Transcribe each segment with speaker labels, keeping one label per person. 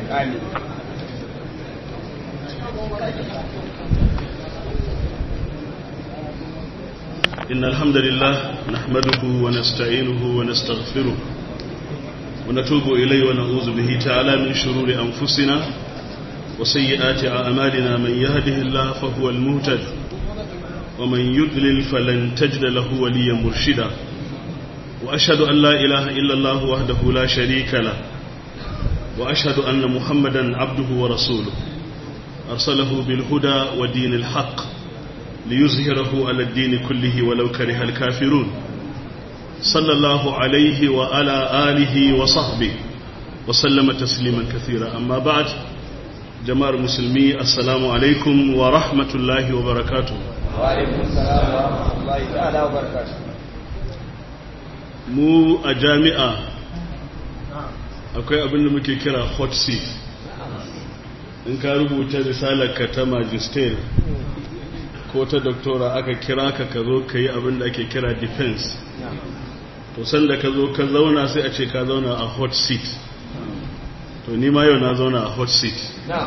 Speaker 1: amin
Speaker 2: إن الحمد لله نحمده ونستعينه ونستغفره ونتوب إليه ونعوذ به تعالى من شرور أنفسنا وسيئات أعمالنا من يهده الله فهو المهتد ومن يضلل فلن تجد له وليا مرشدا وأشهد أن لا إله إلا الله وحده لا شريك له وأشهد أن محمدا عبده ورسوله أرسله بالهدى ودين الحق ليظهره على الدين كله ولو كره الكافرون صلى الله عليه وعلى آله وصحبه وسلم تسليما كثيرا أما بعد جماعة المسلمين السلام عليكم ورحمة الله وبركاته
Speaker 1: وعليكم السلام ورحمة الله تعالى وبركاته
Speaker 2: mu a jami'a akwai abin da muke kira hot seat in ka rubuta risalarka ta magister ko ta doktora aka kira ka ka zo ka yi abin da ake kira defense to sanda ka zo ka zauna sai a ce ka zauna a hot seat to ni ma yau na zauna a hot seat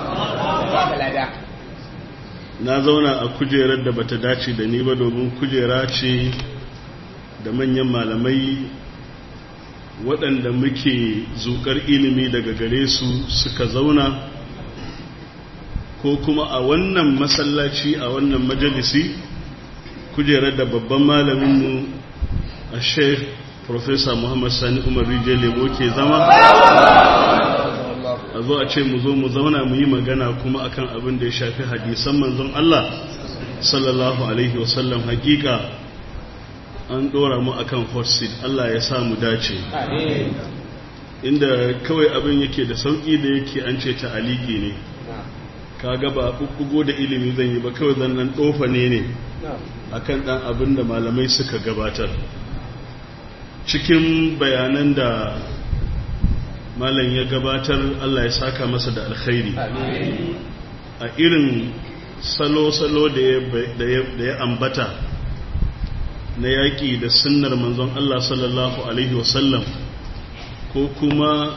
Speaker 2: na zauna a kujerar da bata dace da ni ba domin kujera ce da manyan malamai waɗanda muke zukar ilimi daga gare su suka zauna ko kuma a wannan masallaci a wannan majalisi kujerar da babban malaminmu a sheikh professor muhammad sani umar rijiyar lemo ke zama a zo a ce mu zo mu zauna mu yi magana kuma akan abin da ya shafi hadisan manzon Allah sallallahu alaihi wasallam hakika an dora mu akan hot seat Allah ya sa mu dace inda kawai abin yake da sauki da yake an ce ta aliki ne kaga ba bubbugo da ilimi zan yi ba kawai zan nan dofa ne ne akan dan abin da malamai suka gabatar cikin bayanan da malam ya gabatar Allah ya saka masa da alkhairi a irin salo-salo da ya ambata na yaƙi da sunnar manzon Allah sallallahu Alaihi wasallam ko kuma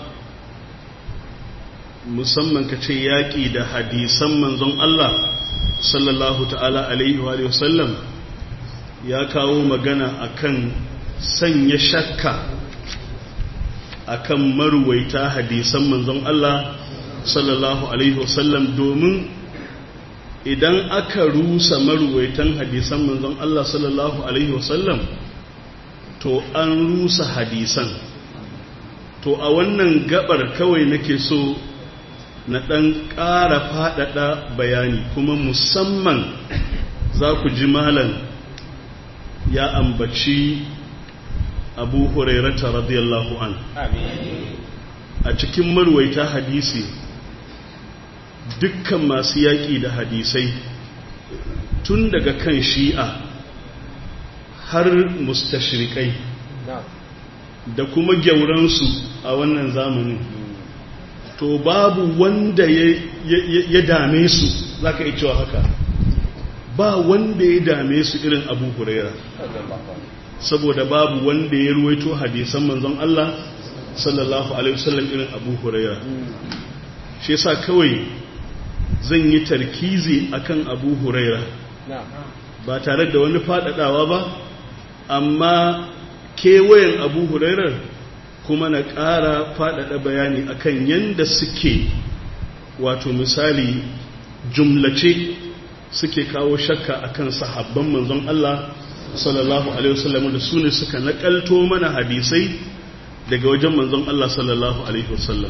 Speaker 2: musamman ka ce yaƙi da hadisan manzon Allah sallallahu ta'ala Alaihi wasallam ya kawo magana akan sanya shakka akan maruwaita hadisan manzon Allah sallallahu alaihi wasallam domin idan aka rusa maruwaitan hadisan manzon Allah sallallahu alaihi wasallam to an rusa hadisan to a wannan gabar kawai nake so na ɗan ƙara faɗaɗa bayani kuma musamman za ku ji malam ya ambaci abu hurairata radiyallahu an a cikin marwaita hadisi dukkan masu yaƙi da hadisai tun daga kan shi'a har mustashrikai da kuma gyauransu a wannan zamanin to babu wanda ya dame su za ka cewa haka ba wanda ya dame su irin abu huraira saboda babu wanda ya ruwaito hadisan manzon Allah sallallahu alaihi wasallam irin Abu Huraira shi yasa kawai zan yi tarkizi akan Abu Huraira ba tare da wani fadadawa ba amma kewayen Abu Huraira kuma na ƙara fadada bayani akan yanda suke wato misali jumlace suke kawo shakka akan sahabban manzon Allah sallallahu alaihi wasallam da su ne suka nakalto mana hadisai daga wajen manzon Allah sallallahu alaihi wasallam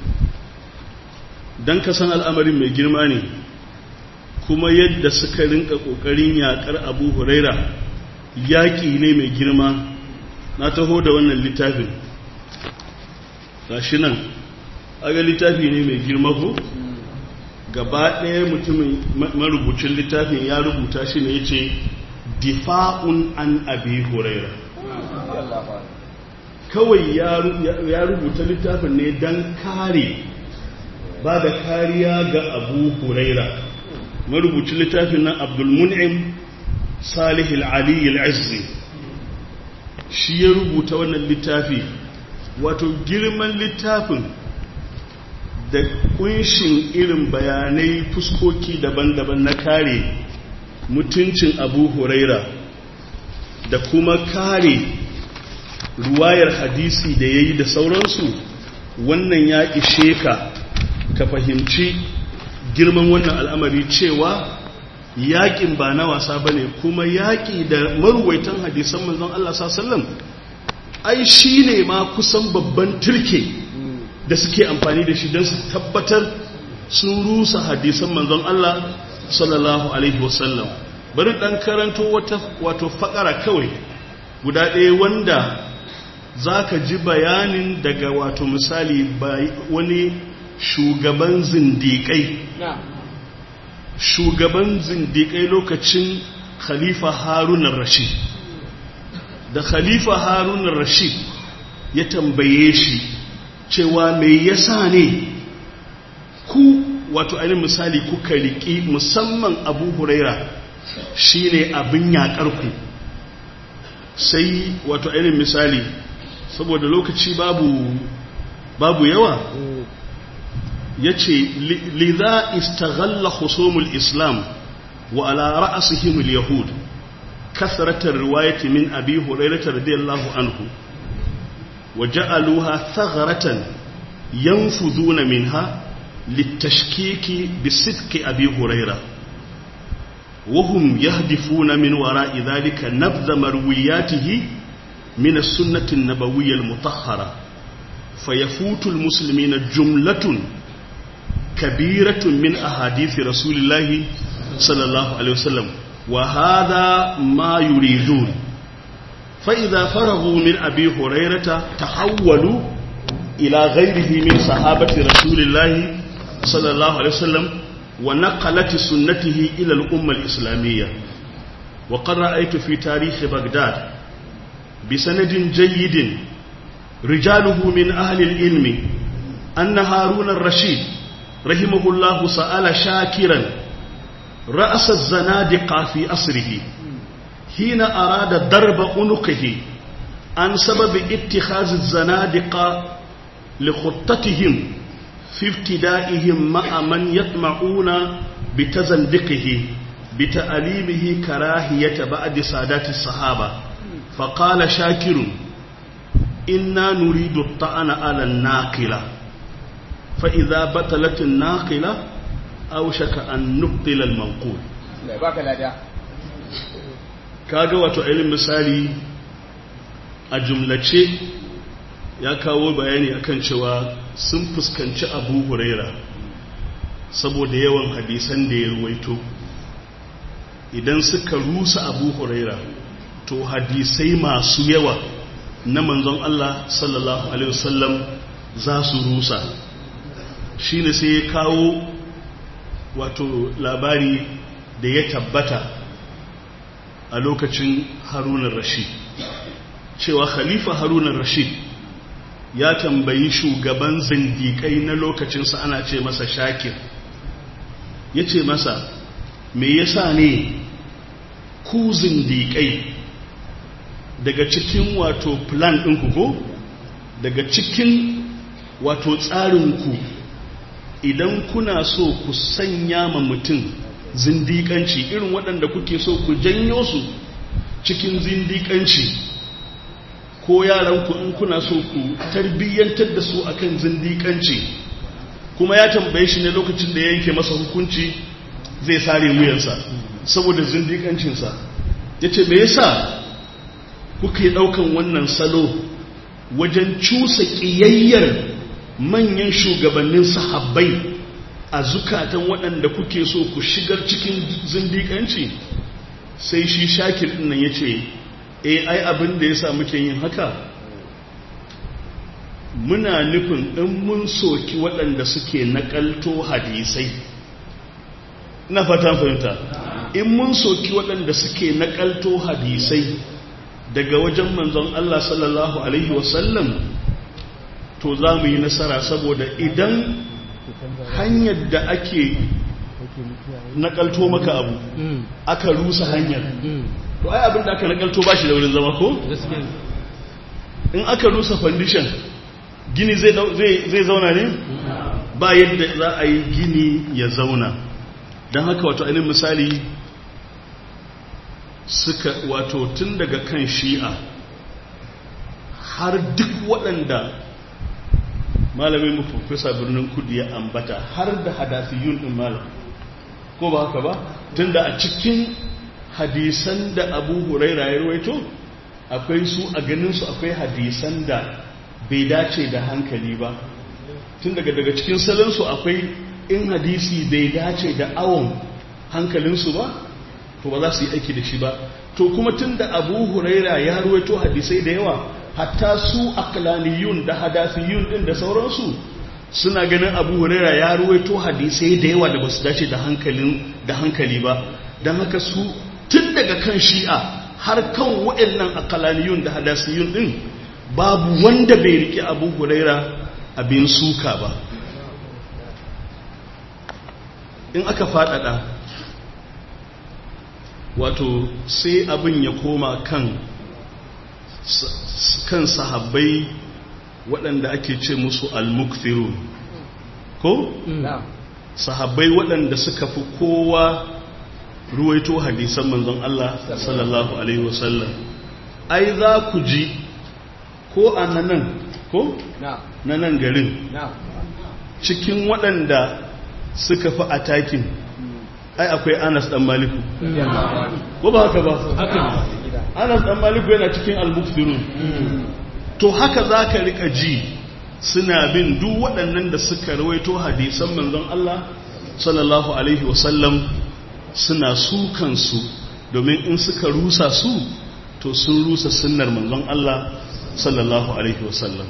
Speaker 2: dan ka san al'amarin mai girma ne kuma yadda suka rinka kokarin yakar Abu Huraira yaki ne mai girma na taho da wannan littafin gashi nan aga littafi ne mai girma ko gaba ɗaya mutumin marubucin littafin ya rubuta shi ne yace difa'un an abi huraira kawai ya rubuta littafin ne don kare ba da kariya ga abu huraira marubucin littafin nan abdulmun'im salihul aliyu al'azzi shi ya rubuta wannan littafi wato girman littafin da kunshin irin bayanai fuskoki daban-daban na kare mutuncin abu huraira da kuma kare ruwayar hadisi da ya yi da sauransu wannan ya ishe ka ka fahimci girman wannan al'amari cewa yaƙin ba na wasa ba ne kuma yaƙi da maruwaitan hadisan manzon Allah sallam ai shi ne ma kusan babban turke da suke amfani da shi don su tabbatar sun rusa hadisan manzon Allah sallallahu alaihi wasallam bari ɗan karanto wato faƙara kawai guda ɗaya wanda za ka ji bayanin daga wato misali wani shugaban zindiƙai shugaban zindiƙai lokacin khalifa harunan rashid da khalifa harunan rashid ya tambaye shi cewa mai yasa ne ku wato ainihin misali kuka riƙi musamman abu huraira shine abin yaƙarku sai wato ainihin misali saboda lokaci babu babu yawa ya ce liza istaghalla husumul islam wa ala ra'asihim yahud kasratar riwayati min abi hurairah radiyallahu anhu wa ja'aluha thagratan yanfuduna minha litashkiki bisidqi abi hurairah وهم يهدفون من وراء ذلك نبذ مروياته من السنة النبوية المطهرة فيفوت المسلمين جملة كبيرة من أحاديث رسول الله صلى الله عليه وسلم وهذا ما يريدون فإذا فرغوا من أبي هريرة تحولوا إلى غيره من صحابة رسول الله صلى الله عليه وسلم ونقلت سنته إلى الأمة الإسلامية وقد رأيت في تاريخ بغداد بسند جيد رجاله من أهل العلم أن هارون الرشيد رحمه الله سأل شاكرا رأس الزنادقة في أسره حين أراد ضرب عنقه عن سبب اتخاذ الزنادقة لخطتهم في ابتدائهم مع من يطمعون بتزندقه بتأليمه كراهية بعد سادات الصحابة فقال شاكر إنا نريد الطعن على الناقلة فإذا بطلت الناقلة أوشك أن نبطل المنقول kaga wato ainihin misali a jumlace ya kawo bayani akan cewa sun fuskanci abu huraira saboda yawan hadisan da ya ruwaito idan suka rusa abu huraira to hadisai masu yawa na manzon Allah sallallahu alaihi wasallam za su rusa shi ne sai ya kawo wato labari da ya tabbata a lokacin harunan rashid cewa khalifa harunan rashid ya tambayi shugaban zindikai na lokacinsa ana ce masa shakir ya ce masa me yasa ne ku zindikai daga cikin wato plan ɗinku ko daga cikin wato tsarinku idan kuna so ku sanya ma mutum zindikanci irin waɗanda kuke so ku janyo su cikin zindikanci ko yaranku in kuna so ku tarbiyyantar da su akan zindikanci kuma ya tambaye shi ne lokacin da ya yanke masa hukunci zai sare wuyansa saboda zindikancinsa ya ce me yasa kuke ɗaukan wannan salo wajen cusa ƙiyayyar manyan shugabannin sahabbai a zukatan waɗanda kuke so ku shigar cikin zindikanci sai shi shakir ɗin nan ya ce e ai abin da ya sa muke yin haka muna nufin in mun soki waɗanda suke naƙalto hadisai na fata fahimta in mun soki waɗanda suke naƙalto hadisai daga wajen manzon Allah sallallahu Alaihi wasallam to za mu yi nasara saboda idan hanyar da ake nakalto maka abu aka rusa hanyar to ai abin da aka nakalto ba shi da wurin zama ko? in aka rusa foundation gini zai zauna ne? ba yadda za a yi gini ya zauna don haka wato ainihin misali suka wato tun daga kan shi'a har duk waɗanda malamin mafafisa birnin kudu ya ambata har da hadasiyun ɗin malam ko ba haka ba tun da a cikin hadisan da abu huraira ya ruwaito akwai su a ganinsu akwai hadisan da bai dace da hankali ba tun daga daga cikin salansu akwai in hadisi bai dace da awon hankalinsu ba to ba za su yi aiki da shi ba to kuma tun da abu huraira ya ruwaito hadisai da yawa hatta su aklaniyun da hadasiyun din da sauransu suna ganin abu huraira ya ruwaito hadisai da yawa da ba su dace da hankali ba don haka su tun daga kan shi'a har kan waɗannan akalaniyun da hadasiyun ɗin babu wanda bai riƙe abu huraira abin suka ba in aka faɗaɗa wato sai abin ya koma kan kan sahabbai waɗanda ake ce musu al-mukthirun ko? sahabbai waɗanda suka fi kowa ruwaito hadisan manzon Allah sallallahu alaihi wasallam ai za ku ji ko a nan ko na nan garin cikin waɗanda suka fi atakin ai akwai Anas dan Maliku ko ba haka ba Anas dan Maliku yana cikin al-muftirun to haka zaka rika ji suna bin duk waɗannan da suka rawaito hadisan manzon Allah sallallahu alaihi wasallam suna su kansu domin in suka rusa su to sun rusa sunnar manzon Allah sallallahu alaihi wasallam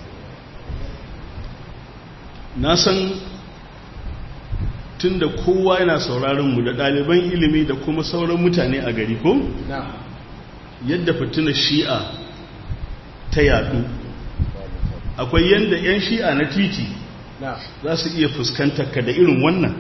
Speaker 2: na san tunda kowa yana sauraron mu da ɗaliban ilimi da kuma sauran mutane a gari ko yadda fitina shi'a ta yadu akwai yadda 'yan shi'a na titi za su iya fuskantar ka da irin wannan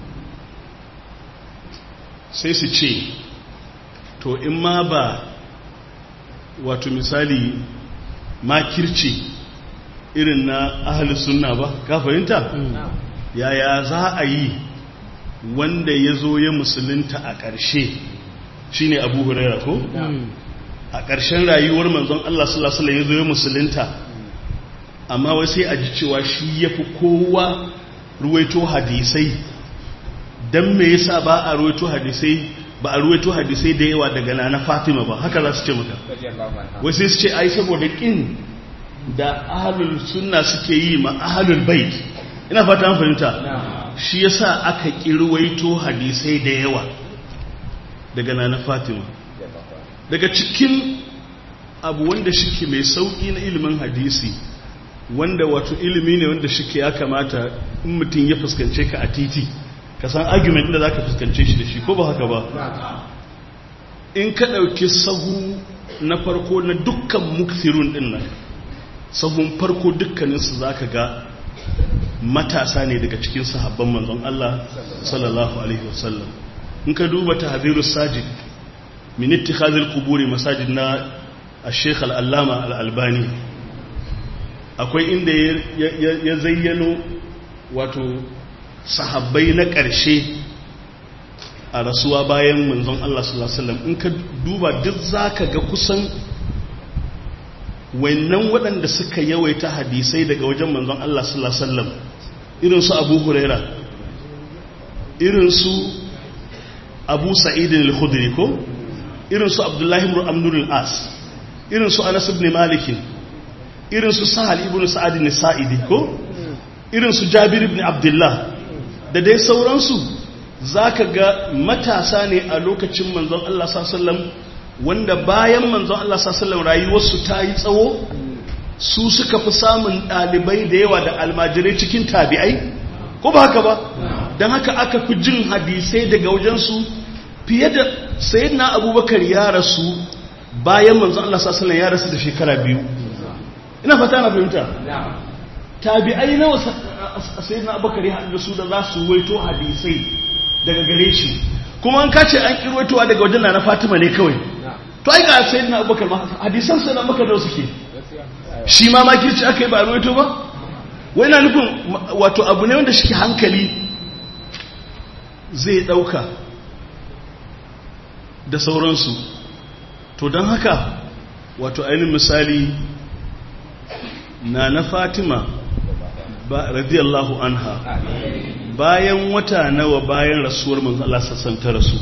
Speaker 2: sai su ce to in ma ba wato misali makirci irin na ahalus sunna ba ka fahimta yaya za a yi wanda ya zo ya musulunta a ƙarshe shi ne abu huraira ko? a ƙarshen rayuwar manzon Allah sulasula ya zo ya musulunta amma wai sai a ji cewa shi ya fi kowa ruwaito hadisai don me yasa ba a ruwaito hadisai ba a ruwaito hadisai da yawa daga na fatima ba haka za su ce maka wai sai su ce ai saboda ƙin da ahalul sunna suke yi ma ahalul bait ina fata an fahimta shi yasa aka kirwaito hadisai da yawa daga nana fatima daga cikin abu wanda shike mai sauki na ilimin hadisi wanda wato ilimi ne wanda shike ya kamata in mutum ya fuskance ka a titi ka san argument da zaka fuskance shi da shi ko ba haka ba in ka dauki sahu na farko na dukkan mukthirun din nan sahun farko dukkaninsu zaka ga matasa ne daga cikin sahabban manzon Allah sallallahu alaihi wasallam in ka duba tahdhirus sajid min ittikhadhil quburi masajid na al-sheikh al-allama al-albani akwai inda ya zayyano wato sahabbai na ƙarshe a rasuwa bayan manzon Allah sallallahu alaihi wasallam in ka duba duk zaka ga kusan wannan waɗanda suka yawaita hadisai daga wajen manzon Allah sallallahu alaihi wasallam irin su Abu Huraira irin su Abu Sa'id al-Khudri ko irin su Abdullah ibn Amr al-As irin su Anas ibn Malik irin su Sahal ibn Sa'ad al-Sa'idi ko irin su Jabir ibn Abdullah da dai sauransu zaka ga matasa ne a lokacin manzon Allah sallallahu alaihi wasallam wanda bayan manzon Allah sallallahu rayuwarsu ta yi tsawo su suka fi samun ɗalibai da yawa da almajirai cikin tabi'ai ko ba haka ba don haka aka fi jin hadisai daga wajensu fiye da sayyidina abubakar ya rasu bayan manzon Allah sallallahu ya rasu da shekara biyu ina fata na fahimta tabi'ai nawa sayyidina abubakar ya haɗu da su da za su waito hadisai daga gare shi kuma an kace an kirwaitowa daga wajen na Fatima ne kawai to ai ga sayyidina Abubakar ma hadisan sai na maka da suke shi ma makirci aka yi ba ruwaito ba wai na nufin wato abu ne wanda shi hankali zai ɗauka da sauransu to don haka wato ainihin misali na na fatima ba radiyallahu anha bayan wata nawa bayan rasuwar manzo Allah sassan ta rasu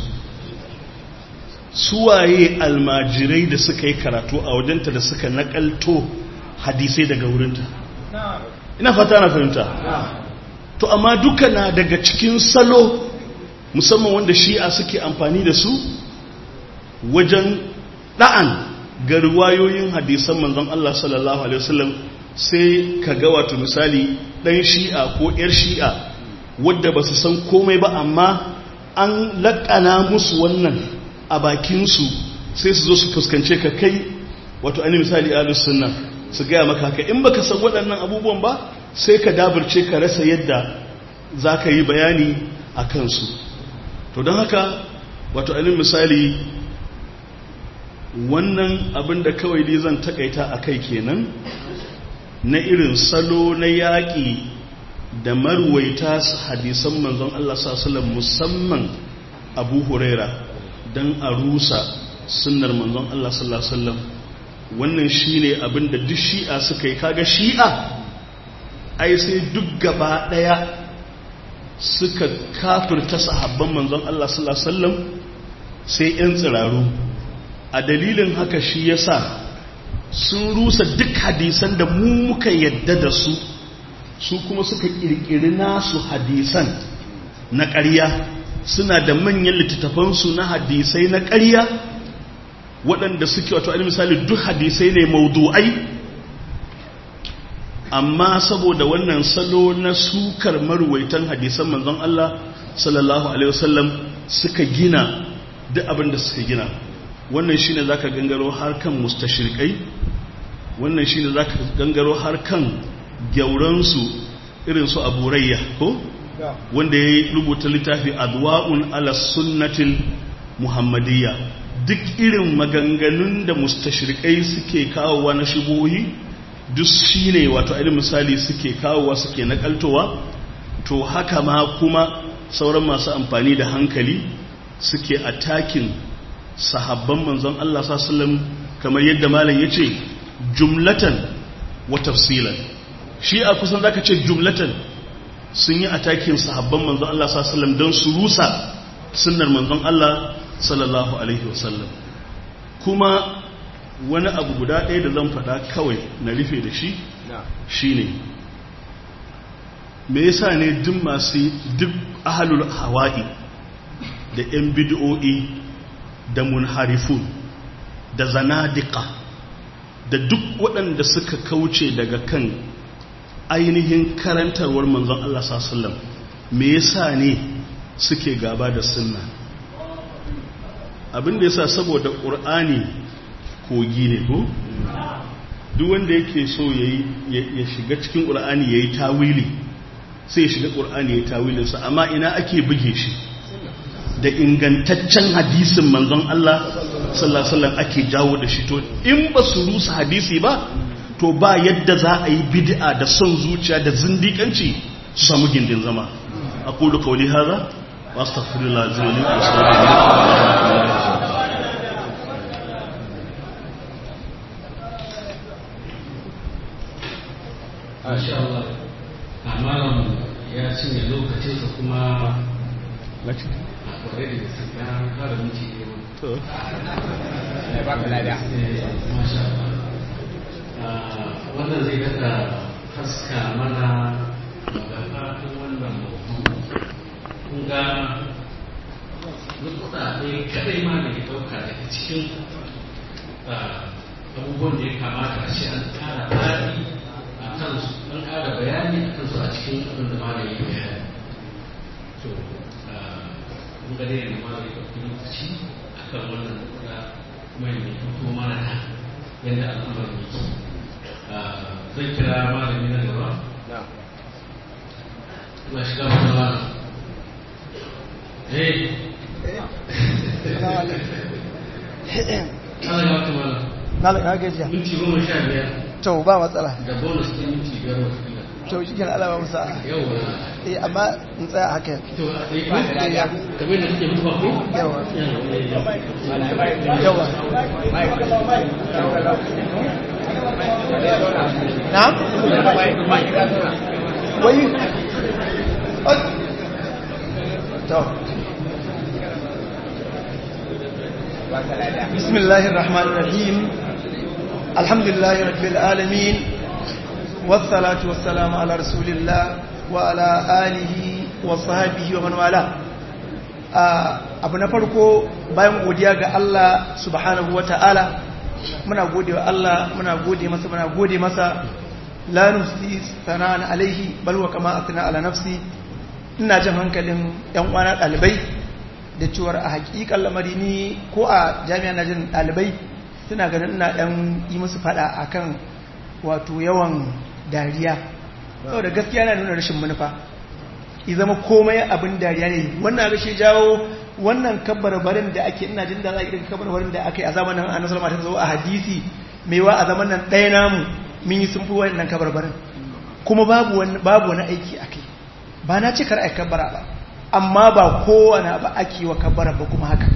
Speaker 2: suwaye almajirai da suka yi karatu a wajenta da suka nakalto hadisai daga wurinta ina fata na fahimta to amma duka na daga cikin salo musamman wanda shi'a suke amfani da su wajen ɗa'an ga riwayoyin hadisan manzon Allah sallallahu alaihi wasallam sai ka ga wato misali ɗan shi'a ko ‘yar shi'a wadda ba su san komai ba amma an laƙana musu wannan a bakinsu sai su zo su fuskance ka kai wato ainihin misali alus sunna su gaya maka haka in baka san waɗannan abubuwan ba sai ka dabarce ka rasa yadda za ka yi bayani a kansu to don haka wato ainihin misali wannan abin da kawai dai zan takaita a kai kenan na irin salo na yaƙi da marwaita hadisan manzon Allah sallallahu musamman abu huraira don a rusa sunnar manzon Allah sallallahu alaihi wasallam wannan shine abin da duk shi'a suka yi kaga shi'a ai sai duk gaba daya suka kafirta sahabban manzon Allah sallallahu alaihi wasallam sai yan tsiraru a dalilin haka shi yasa sun rusa duk hadisan da mu muka yadda da su su kuma suka kirkiri nasu hadisan na ƙarya suna da manyan littattafansu na hadisai na ƙarya waɗanda suke wato ainihin misali duk hadisai ne maudu'ai amma saboda wannan salo na sukar marwaitan hadisan manzon Allah sallallahu alaihi wasallam suka gina duk abin da suka gina wannan shine zaka gangaro har kan mustashrikai wannan shine zaka gangaro har kan gyauransu irin su aburayya ko wanda ya rubuta littafi adwa'un ala sunnatil muhammadiyya duk irin maganganun da mustashrikai suke kawowa na shubuhi duk shine wato irin misali suke kawowa suke nakaltowa to haka ma kuma sauran masu amfani da hankali suke atakin sahabban manzon Allah sallallahu kamar yadda malam yace jumlatan wa tafsilan shi a kusan zaka ce jumlatan sun yi atakin sahabban manzon Allah sallallahu don su rusa sunnar manzon Allah sallallahu alaihi wasallam kuma wani abu guda ɗaya da zan faɗa kawai na rufe da shi shine me yasa ne duk masu duk ahalul hawa'i da yan bid'o'i da munharifun da zanadika da duk waɗanda suka kauce daga kan ainihin karantarwar manzon Allah sallam me yasa ne suke gaba da sunna abin da yasa saboda ƙur'ani kogi ne ko duk wanda yake so ya shiga cikin ƙur'ani ya yi tawili sai ya shiga ƙur'ani ya yi tawilinsa amma ina ake buge shi da ingantaccen hadisin manzon Allah sallallahu ake jawo da shi to in ba su rusa hadisi ba to ba yadda za a yi bid'a da son zuciya da zindikanci su samu gindin zama a kudu kauli haza wa astaghfirullah azim wa
Speaker 3: Masha Allah, amalan ya cinye lokacinsa kuma a kwarai da gaske ya kara minti ɗaya
Speaker 2: to
Speaker 1: ya baka lada
Speaker 3: Masha Allah. wannan zai daga haska mana magafatun wannan mutum kun ga nukuta ɗaya kadai ma da ya ɗauka daga cikin abubuwan da ya kamata a ce an ƙara faɗi a kansu an ƙara bayani a kansu a cikin abin da ma da ya bayani to kun ga dai da ma da ya ɗauki lokaci a kan wannan nukuta kuma ya fito mana da yadda al'amarin yake zai kira malami na gaba na shiga matsala eh ana ga wata mala
Speaker 1: na da kage jiya
Speaker 3: minti goma sha biyar
Speaker 1: to ba matsala
Speaker 3: da bonus ɗin minti biyar wata kila
Speaker 4: to shi kenan Allah ba musa
Speaker 3: yawa
Speaker 4: eh amma in tsaya haka
Speaker 3: to sai ka kamar da kake mutuwa ko
Speaker 4: yawa
Speaker 3: yawa
Speaker 4: yawa na wai to بسم الله الرحمن الرحيم الحمد لله رب العالمين والصلاة والسلام على رسول الله وعلى آله وصحبه ومن والاه abu na farko bayan godiya ga Allah subhanahu wa ta'ala muna gode wa Allah muna gode masa muna gode masa la nusi sana'an alaihi bal wa kama asna ala nafsi ina jin hankalin yan uwana dalibai da cewar a hakikan lamari ni ko a jami'a na jin dalibai suna ganin ina dan yi musu fada akan wato yawan dariya saboda gaskiya na nuna rashin manufa i zama komai abin dariya ne wannan rashe jawo wannan kabbarbarin da ake ina jin da za a irin kabbarbarin da aka yi a zamanin annabi sallallahu alaihi wasallam a hadisi wa a zaman nan ɗaya namu mun yi sun fi wannan kabbarbarin kuma babu wani babu wani aiki akai ba na ce kar ai kabbara ba amma ba kowane ba ake wa kabbara ba kuma haka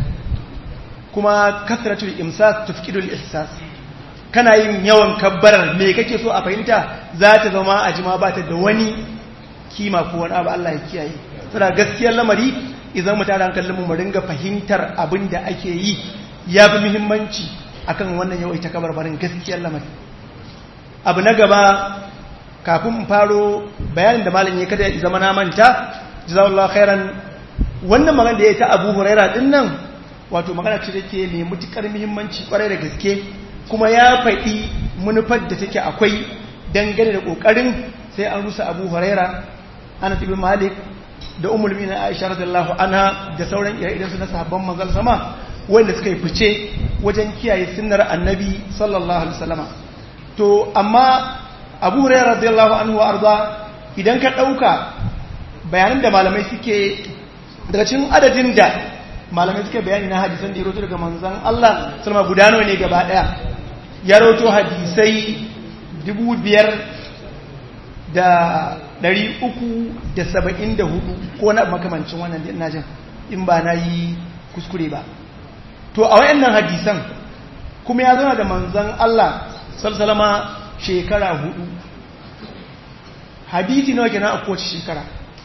Speaker 4: kuma kasratul imsas tufkidul ihsas kana yin yawan kabbarar me kake so a fahimta za ta zama a jima ba ta da wani kima ko wani abu Allah ya kiyaye saboda gaskiyar lamari idan mu tara hankalin mu mu ringa fahimtar abin da ake yi ya fi muhimmanci akan wannan yawai ta kabarbarin gaskiyar lamari abu na gaba kafin mu faro bayanin da malam ya kada ya zama na manta jazakallahu khairan wannan magana da ya ta Abu Huraira din nan wato magana ce take ne mutukar muhimmanci kwarai da gaske kuma ya faɗi manufar da take akwai dangane da kokarin sai an rusa Abu Huraira Anas ibn Malik da Ummul Mu'minin Aisha radhiyallahu anha da sauran ire-iren su na sahabban manzon sama wanda suka yi fice wajen kiyaye sunnar Annabi sallallahu alaihi wasallama to amma Abu Huraira radhiyallahu anhu arda idan ka dauka bayanan da malamai suke daga cikin adadin da malamai suke bayani na hadisan da ya roto daga manzan Allah salama gudano ne gaba daya ya roto hadisai dubu biyar da dari uku da saba'in da hudu ko na makamancin wannan da ina jin in ba na yi kuskure ba to a wayannan hadisan kuma ya zama da manzan Allah salsalama shekara hudu hadisi nawa kenan a kowace shekara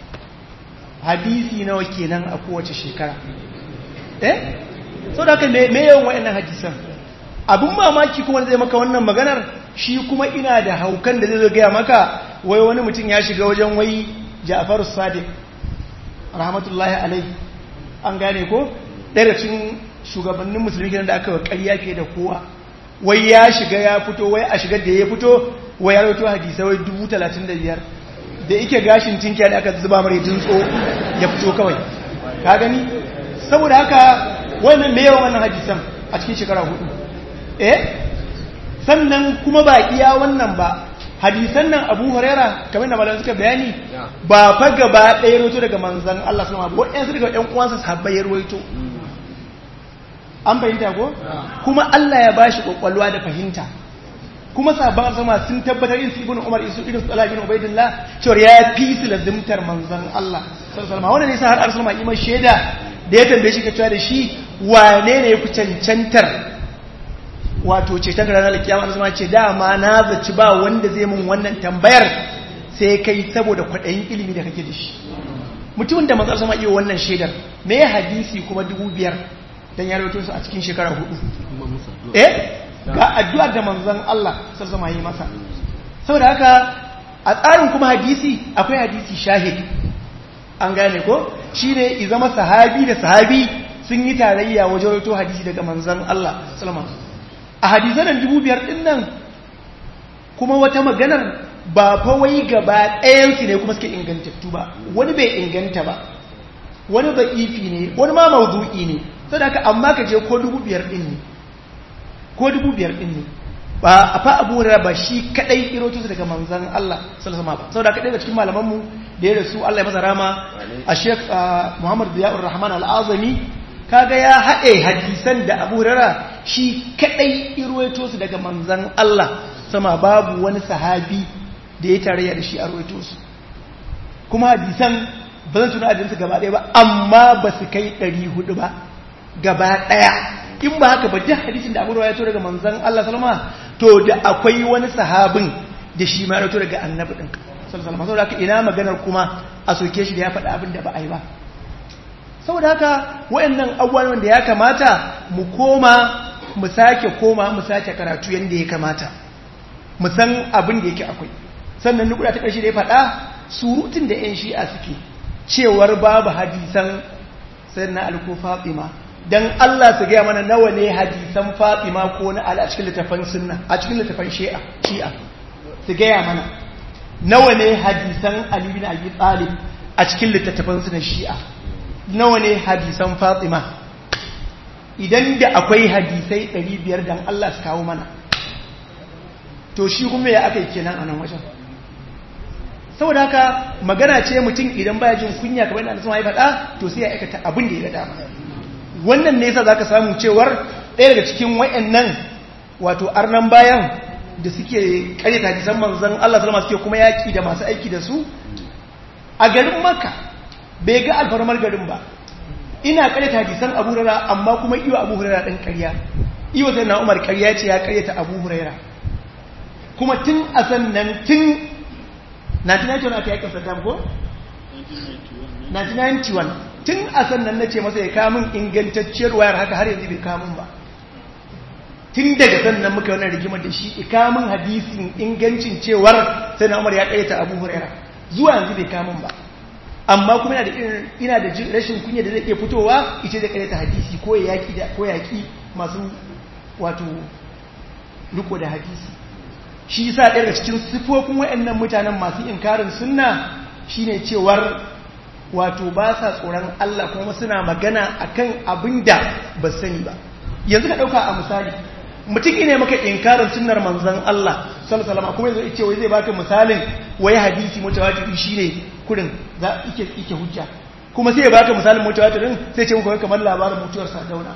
Speaker 4: hadisi nawa kenan a kowace shekara eh so da haka me yawan wayannan hadisan abun mamaki kuma zai maka wannan maganar shi kuma ina da haukan da zai gaya maka wai wani mutum ya shiga wajen wai Ja'far Sadiq rahmatullahi alaihi an gane ko ɗaya cikin shugabannin musulmi kenan da aka ƙarya fiye da kowa wai ya shiga ya fito wai a shigar da ya fito wai ya rawaito hadisai wai dubu talatin da biyar da ike gashin tinkiya da aka zuba mara tso ya fito kawai ka gani saboda haka wannan me yawan wannan hadisan a cikin shekara hudu eh sannan kuma ba iya wannan ba hadisan nan abu huraira kamar da malamai suka bayani ba fa gaba ɗaya roto daga manzan Allah sallama ba waɗansu daga ɗan uwansa sahabbai ya ruwaito an fahimta ko kuma Allah ya bashi kwakwalwa da fahimta kuma sabon sama sun tabbatar yin su ibn umar isu irin su ibn ubaidillah cewa ya fi su lazimtar manzon Allah sallallahu alaihi wasallam ne har arsalma iman shaida da ya tambaye shi ka cewa da shi wane ne yafi cancantar wato ce ta ranar kiyama arsalma ce dama na zaci ba wanda zai mun wannan tambayar sai kai saboda kwaɗayin ilimi da kake da shi mutumin da manzon sama iya wannan shaidar me hadisi kuma dubu biyar dan ya rawaito su a cikin shekara hudu eh ga addu'ar da manzon Allah sassama yi masa saboda haka a tsarin kuma hadisi akwai hadisi shahid an gane ko shine izama sahabi da sahabi sun yi tarayya wajen rawaito hadisi daga manzon Allah sallama a hadisan dubu biyar din nan kuma wata maganar ba fa wai gaba ɗayansu ne kuma suke ingantattu ba wani bai inganta ba wani ba ifi ne wani ma mawdu'i ne saboda haka amma ka je ko dubu biyar din ne ko dubu biyar din ne ba a fa abu da ba shi kadai irotu daga manzan Allah sallallahu alaihi wasallam saboda kadai da cikin malaman mu da ya rasu Allah ya masa rama a Sheikh Muhammad Ziyaur Rahman Al-Azami kaga ya haɗe hadisan da Abu Hurairah shi kadai iroto su daga manzan Allah sama babu wani sahabi da ya tarayya da shi a rawaito su kuma hadisan ba zan tuna adadinsu gaba ɗaya ba amma ba su kai 400 ba gaba ɗaya in ba haka ba duk hadisin da abu ya to daga manzan Allah salama to da akwai wani sahabin da shi ma rato daga annabi ɗin salama saboda haka ina maganar kuma a soke shi da ya faɗa abin da ba a yi ba saboda haka waɗannan abubuwan da ya kamata mu koma mu sake koma mu sake karatu yadda ya kamata mu san abin da yake akwai sannan nukuda ta ƙarshe da ya faɗa surutun da 'yan shi'a suke cewar babu hadisan sai na alko fatima don Allah su gaya mana nawa ne hadisan fatima ko na ala a cikin littafan sunna a cikin littafan shi'a shi'a su gaya mana nawa ne hadisan ali bin abi talib a cikin littattafan sunna shi'a nawa ne hadisan fatima idan da akwai hadisai 500 dan Allah su kawo mana to shi kuma ya aka yi kenan a nan wajen saboda haka magana ce mutum idan baya jin kunya kamar yadda sun faɗa to sai ya aikata abin da ya dama wannan ne yasa zaka samu cewar ɗaya daga cikin wayannan wato arnan bayan da suke karyata hadisan manzon Allah sallama suke kuma yaki da masu aiki da su a garin Makka bai ga alfarmar garin ba ina karyata hadisan Abu Hurairah amma kuma iyo Abu Hurairah dan karya iyo sai na Umar karya ce ya karyata Abu Hurairah kuma tun a sannan tun 1991 aka yakin Saddam ko? 1991 tun a sannan na ce masa ya kamun ingantacciyar wayar haka har yanzu bai kamun ba tun daga sannan muka wannan rigimar da shi ikamun hadisin ingancin cewar sai na umar ya karyata abu huraira zuwa yanzu bai kamun ba amma kuma ina da ina da rashin kunya da zai iya fitowa ita da karyata hadisi ko yaki da ko yaki masu wato riko da hadisi shi yasa ɗaya daga cikin sifofin waɗannan mutanen masu inkarin sunna shine cewar wato ba sa tsoron Allah kuma suna magana akan abin da ba sani ba yanzu ka ɗauka a misali mutum ine maka inkarin sunnar manzon Allah sallallahu alaihi kuma yanzu ce wai zai baka misalin wai hadisi mutawatir shine kurin za ike ike hujja kuma sai ya baka misalin mutawatirin sai ce muku kamar labarin mutuwar Sardauna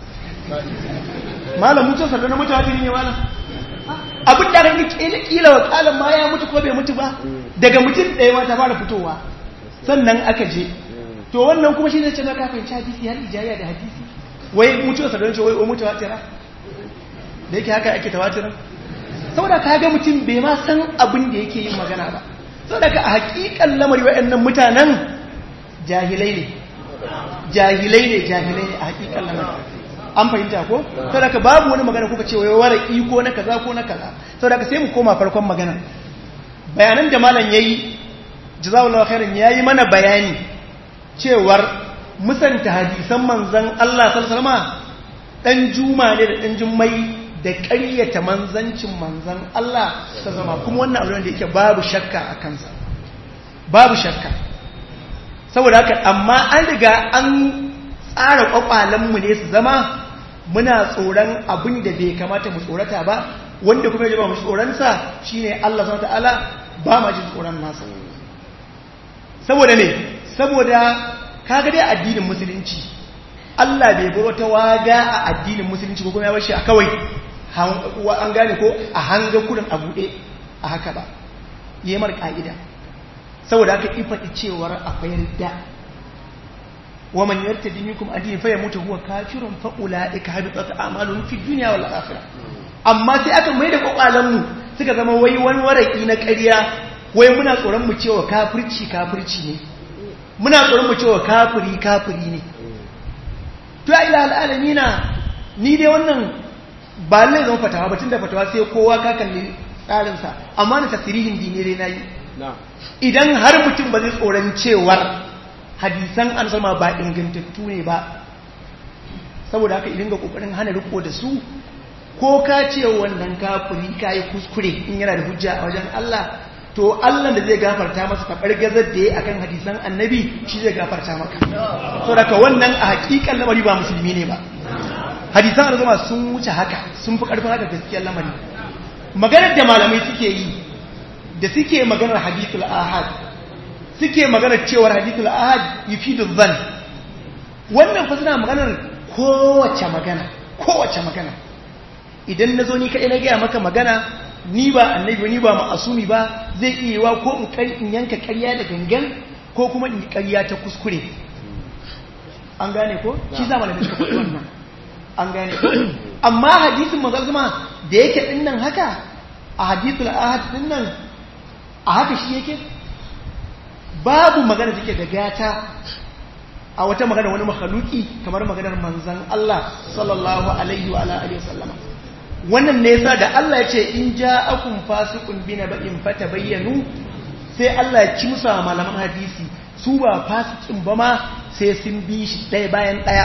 Speaker 4: malam mutuwar Sardauna mutawatiri ne malam abin da ranki kila kila wa kalan ma ya mutu ko bai mutu ba daga mutum ɗaya ma ta fara fitowa sannan aka je to wannan kuma shi ne ce na kafin hadisi har ijaya da hadisi wai mutuwar Sardauna ce wai wai mutawatira da yake haka ake tawatirin saboda ka ga mutum bai ma san abin da yake yin magana ba saboda ka a hakikan lamari waɗannan mutanen jahilai ne jahilai ne jahilai ne a hakikan lamari an fahimta ko saboda ka babu wani magana kuka ce wai wara iko na kaza ko na kaza saboda ka sai mu koma farkon magana bayanan da malam yayi jazakallahu khairan yayi mana bayani cewar musanta hadisan manzon Allah sallallahu alaihi wasallam dan juma ne da dan jummai da ƙaryata manzancin manzan Allah ta zama kuma wannan abu da yake babu shakka a kansa babu shakka saboda haka amma an riga an tsara kwakwalenmu ne su zama muna tsoron abin da bai kamata mu tsorata ba wanda kuma ya ba mu tsoronsa shine Allah subhanahu ta'ala ba ma jin tsoron nasa saboda ne saboda kaga dai addinin musulunci Allah bai bar wata waga a addinin musulunci ko kuma ya bashi a kawai an gane ko a hanga kudin a buɗe a haka ba yi mar ƙa'ida saboda haka ifaɗi cewar akwai yarda wa man yarta dini kuma addini fa ya mutu huwa kafirun fa ulaika habitat a'malun fi dunya wal akhirah amma sai aka mai da kwakwalan mu suka zama wai wani waraki na ƙarya wai muna tsoron mu cewa kafirci kafirci ne muna tsoron mu cewa kafiri kafiri ne to ya ila al'alamina ni dai wannan ba lai zama fatawa batun da fatawa sai kowa ka kalli tsarinsa amma na tasirihin dinire na yi idan har mutum ba zai tsoron cewar hadisan an sama ba ingantattu ne ba saboda haka idan ga kokarin hana riko da su ko ka ce wannan kafiri ka yi kuskure in yana da hujja a wajen Allah to Allah da zai gafarta masa tabar gazar da ya akan hadisan annabi shi zai gafarta maka saboda ka wannan a hakikan lamari ba musulmi ne ba hadisan arzuma sun wuce haka sun fi karfin haka gaskiyar lamari maganar da malamai suke yi da suke maganar hadithul ahad suke maganar cewar hadithul ahad yufidu zan wannan fa suna maganar kowace magana kowace magana idan na zo ni kaɗai na gaya maka magana ni ba annabi ni ba ma'asumi ba zai iya wa ko in kar in yanka ƙarya da gangan ko kuma in ƙarya ta kuskure an gane ko shi za malamin suka faɗi wannan an gane ko amma hadisin manzon sama da yake din nan haka a hadithul ahad din nan a haka shi yake babu magana take da gata a wata magana wani makhaluki kamar maganar manzon Allah sallallahu alaihi wa alihi wasallama wannan ne yasa da Allah ya ce in ja'akum fasiqun binaba'in fatabayyanu sai Allah ya kimsa malaman hadisi su ba fasikin ba ma sai sun bi shi ɗaya bayan ɗaya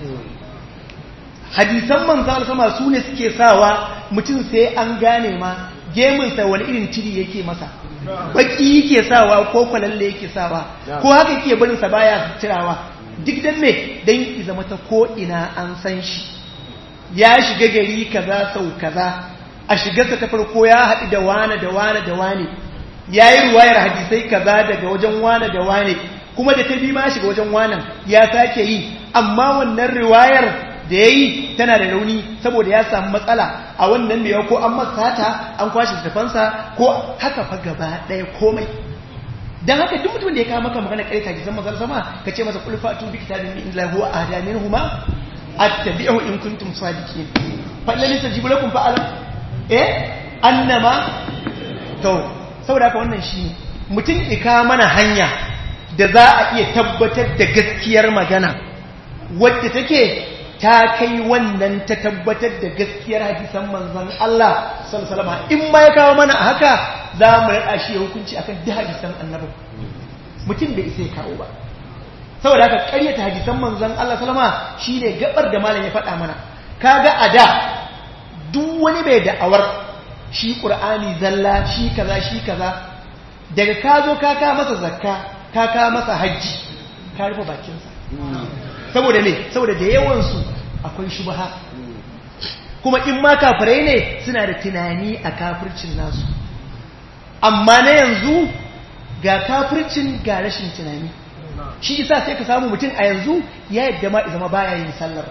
Speaker 4: hadisan manzan sama su ne suke sawa mutum sai an gane ma gemunsa wani irin tiri yake masa baki yake sawa ko kwalalle yake sawa ko haka yake barinsa baya tirawa duk dan me dan ki zama ta ko ina an san shi ya shiga gari kaza sau kaza a shigarsa ta farko ya haɗu da wane da wane da wane ya yi ruwayar hadisai kaza daga wajen wane da wane kuma da ta bi ma shiga wajen wanan ya sake yi amma wannan riwayar da ya yi tana da rauni saboda ya samu matsala a wannan da ya ko an masata an kwashe tafansa ko haka fa gaba ɗaya komai dan haka duk mutum da ya kawo maka magana kai kaji zama zan sama ka ce masa kul fatu bi kitabin min illahi huwa ahdamin huma attabi'u in kuntum sadiqin fa lalli tajibu lakum fa alam eh annama to saboda haka wannan shi mutum ika mana hanya da za a iya tabbatar da gaskiyar magana wadda take ta kai wannan ta tabbatar da gaskiyar hadisan manzon Allah sallallahu in ma ya kawo mana a haka za mu rada shi hukunci akan duk hadisan annabi mutum bai isa ya kawo ba saboda haka ƙaryata hadisan manzon Allah sallama shine gabar da malam ya faɗa mana kaga a da duk wani bai da'awar shi ƙur'ani zalla shi kaza shi kaza daga ka zo ka ka masa zakka ka ka masa hajji ka rufe bakinsa saboda ne saboda da yawansu akwai shubha kuma in ma kafirai ne suna da tunani a kafircin nasu amma na yanzu ga kafircin ga rashin tunani shi isa sai ka samu mutum a yanzu ya yadda ma zama baya yin sallar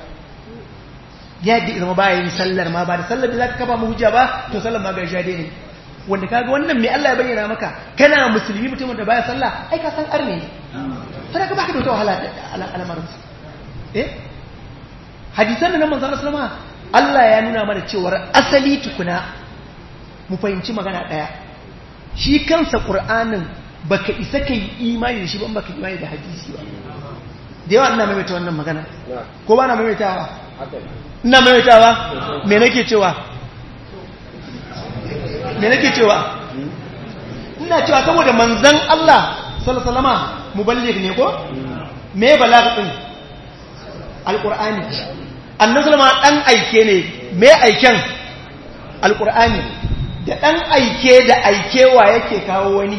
Speaker 4: ya yadda zama baya yin sallar ma ba da sallar da zaka kafa mu hujja ba to sallar ma ga shade ne wanda kaga wannan me Allah ya bayyana maka kana musulmi mutumin da baya sallah ai ka san arne ne sai ka baka da wata wahala da al'amarin eh hadisan nan manzon sallama Allah ya nuna mana cewa asali tukuna mu fahimci magana daya shi kansa qur'anin baka isa kai imani da shi ba baka imani da hadisi ba da yawa ina maimaita wannan magana ko ba na maimaitawa ina maimaitawa me nake cewa me nake cewa ina cewa saboda manzan Allah sallallahu muballigh ne ko me balagh din alqur'ani annabi sallama dan aike ne me aiken alqur'ani da dan aike da aikewa yake kawo wani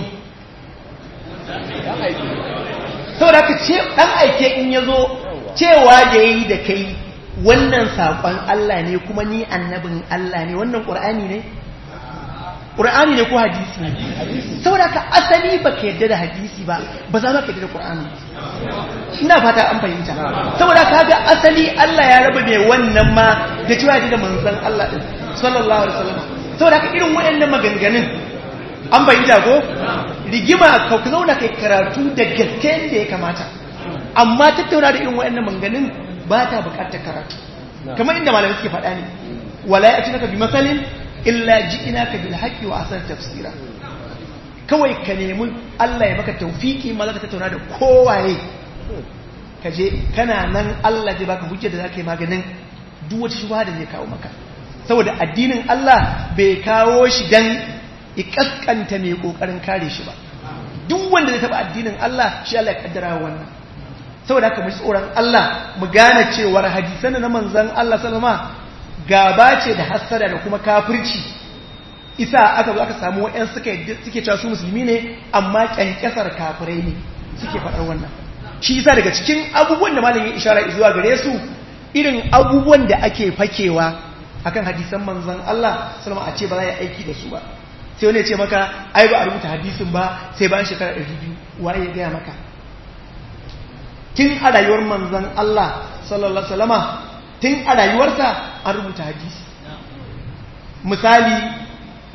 Speaker 4: saboda ka ce dan aike in yazo cewa da yayi da kai wannan saƙon Allah ne kuma ni annabin Allah ne wannan ƙur'ani ne ƙur'ani ne ko hadisi ne saboda ka asali ba ka yadda da hadisi ba ba za ka yadda da ƙur'ani ina fata an fahimta saboda ka ga asali Allah ya raba mai wannan ma da cewa da manzon Allah din sallallahu alaihi wasallam saboda ka irin waɗannan maganganun an fahimta ko rigima ka zauna kai karatu da gaske da ya kamata amma tattauna da irin waɗannan maganganun ba ta bukatar karatu kamar inda malamai suke faɗa ne wala ya tunaka bi masalin illa ji'inaka bil haqqi wa asar tafsira kawai ka nemi Allah ya maka tawfiki ma zaka tattauna da kowaye ka je kana nan Allah zai baka hujja da zaka yi maganin duk wata shubha da zai kawo maka saboda addinin Allah bai kawo shi dan ikaskanta mai kokarin kare shi ba duk wanda zai taba addinin Allah shi Allah ya kaddara wannan saboda haka mu tsoron Allah mu gane cewar hadisan na manzon Allah sallama gaba ce da hassada da kuma kafirci isa aka zo aka samu wayan suka suke cewa su musulmi ne amma kyankyasar kafirai ne suke faɗar wannan shi isa daga cikin abubuwan da malamin ishara zuwa gare su irin abubuwan da ake fakewa akan hadisan manzon Allah sallama a ce ba za a aiki da su ba sai wani ya ce maka ai ba a rubuta hadisin ba sai bayan shekara 200 waye ya gaya maka tun a rayuwar manzan Allah sallallahu Alaihi tun a rayuwarsa an rubuta hadisi misali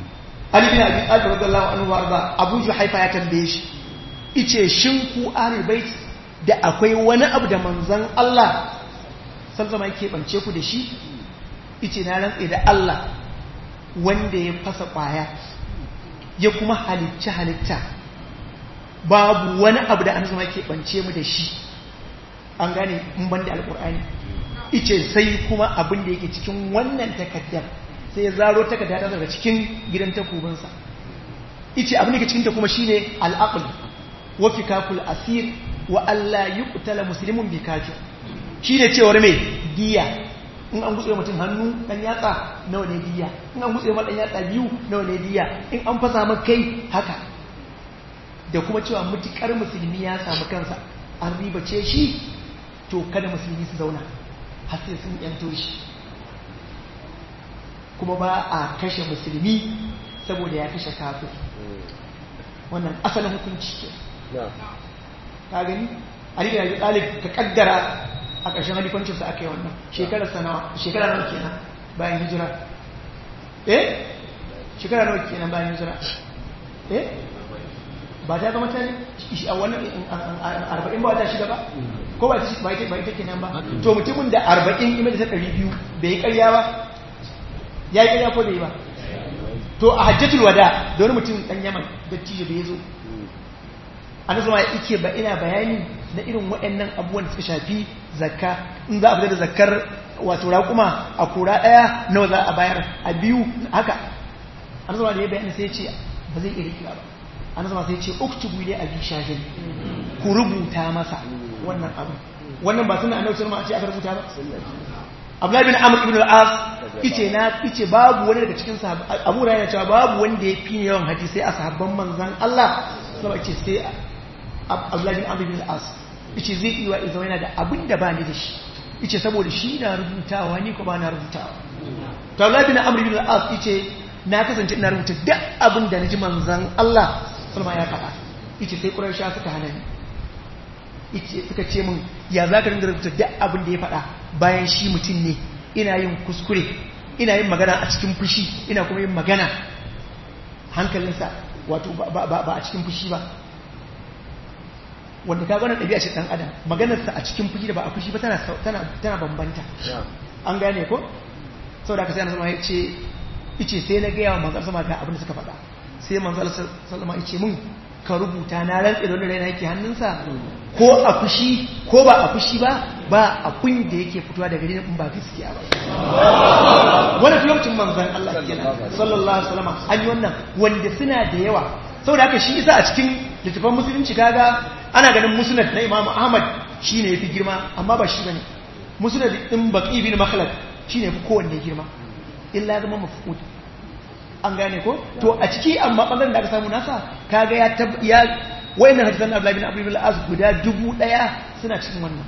Speaker 4: Ali bin Abi Talib radiyallahu anhu warda Abu Juhaifa ya tambaye shi ice shin ku ahlul bait da akwai wani abu da manzon Allah sallallahu alaihi yake bance ku da shi ice na rantsa da Allah wanda ya fasa kwaya ya kuma halicci halitta babu wani abu da annabi yake bance mu da shi an gane in banda alqur'ani ice sai kuma abin da yake cikin wannan takaddar sai ya zaro takarda daga cikin gidan takubinsa ice abin da ke cikinta kuma shine al'aql wa fikakul asir wa alla yuqtala muslimun bi kafir shine cewar me diya in an gutse mutum hannu dan yatsa nawa ne diya in an gutse dan yatsa biyu nawa ne diya in an fasa maka kai haka da kuma cewa mutukar musulmi ya samu kansa an ribace shi to kada musulmi su zauna har sai sun yanto shi kuma ba a kashe musulmi saboda ya kashe kafir wannan asalin hukunci ke ka gani ali da talib ka kaddara a ƙarshen halifancinsa aka yi wannan shekara sanawa shekara nawa kenan bayan hijira eh shekara nawa kenan bayan hijira eh ba ta zama ta a wannan arba'in ba ta shida ba ko ba ta ita kenan ba to mutumin da arba'in ima da ta ɗari biyu bai yi ƙarya ba ya yi ƙarya ko bai yi ba to a hajjatul wada da wani mutum ɗan yaman da tijo da ya zo an zama ike ba ina bayani na irin waɗannan abubuwan da suka shafi zakka in za a fita da zakkar wato raƙuma a kura ɗaya nawa za a bayar a biyu haka an zama da ya bayani sai ce ba zai iya rikira ba an zama sai ce uktubu ne a bi shafin ku rubuta masa wannan abu wannan ba suna annabi sallama a ce aka rubuta ba Abdullahi bin Amr ibn al-As ice na ice babu wani daga cikin sahabbai Abu Hurairah cewa babu wanda ya fi yawan hadisi a sahabban manzon Allah sai ce sai Abdullahi bin Amr ibn al-As ice zai iya izo yana da abin da ba ni da shi ice saboda shi na rubutawa ni ko ba na rubutawa to Abdullahi bin Amr ibn al-As ice na kasance ina rubuta duk abin da naji manzon Allah sallama ya faɗa ice sai Quraysha suka hana ni ice suka ce min ya za ka rinda rubuta duk abin da ya faɗa bayan shi mutum ne ina yin kuskure ina yin magana a cikin fushi ina kuma yin magana hankalinsa wato ba a cikin fushi ba wanda ka gwanar ɗabi'a ce ɗan adam maganarsa a cikin fushi da ba a fushi ba tana bambanta an gane ko sau da ka sai na sama ya ce ice sai na gaya wa manzar sama ga abin da suka faɗa sai manzar salama ya ce min ka rubuta na rantse da wani raina yake hannunsa ko a fushi ko ba a fushi ba ba abin da yake fitowa daga gare in ba gaskiya ba wani lokacin manzon Allah kenan sallallahu alaihi wasallam an yi wannan wanda suna da yawa saboda haka shi isa a cikin littafin musulunci kaga ana ganin musnad na Imam Ahmad shine yafi girma amma ba shi bane musnad din Baqi bin Makhlad shine yafi kowanne girma illa zama mafqud an gane ko to a ciki amma bangaren da aka samu nasa kaga ya tab ya wayannan hadisan Abdullah bin Abdul Az guda dubu daya suna cikin wannan